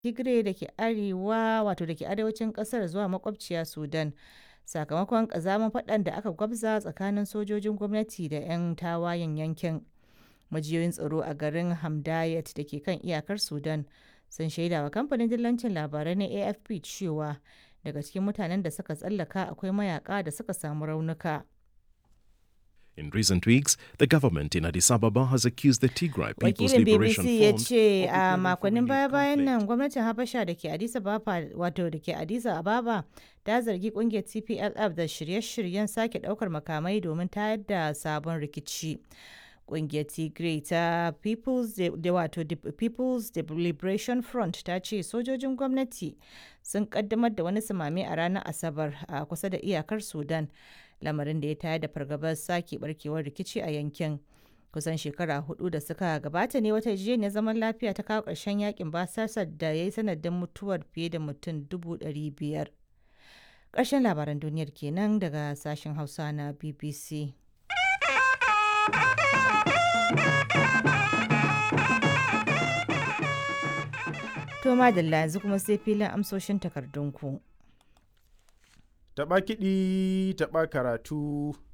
Tigray da ke arewa wato da ke arewacin kasar zuwa makwabciya Sudan sakamakon kazamin faɗan da aka gwabza tsakanin sojojin gwamnati da 'yan tawayen yankin. Majiyoyin tsaro a garin Hamdayet da ke kan iyakar Sudan sun shaida wa kamfanin dillancin labarai na AFP cewa daga cikin mutanen da suka tsallaka akwai mayaka da suka samu raunuka. In recent weeks, the government in Addis Ababa has accused the Tigray People's Wakilin Liberation BBC ya Front ce of a declaring for makonnin renewed baya-bayan conflict. nan gwamnatin Habasha da ke Addis Ababa wato da ke Addis Ababa ta zargi kungiyar TPLF da shirye-shiryen sake daukar makamai domin tayar da sabon rikici. Kungiyar Tigray ta People's De- da wato De- People's Liberation Front ta ce sojojin gwamnati sun kaddamar da wani samame a ranar Asabar a kusa da iyakar Sudan, lamarin da ya tayar da fargabar sake barkewar rikici a yankin. Kusan shekara hudu da suka gabata ne wata yarjejeniyar zaman lafiya ta kawo ƙarshen yakin basasar da ya yi sanadin mutuwar fiye da mutum dubu ɗari biyar. Ƙarshen labaran duniyar kenan daga sashen Hausa na BBC. To madalla yanzu kuma sai filin amsoshin takardunku. Taɓa kiɗi, taɓa karatu,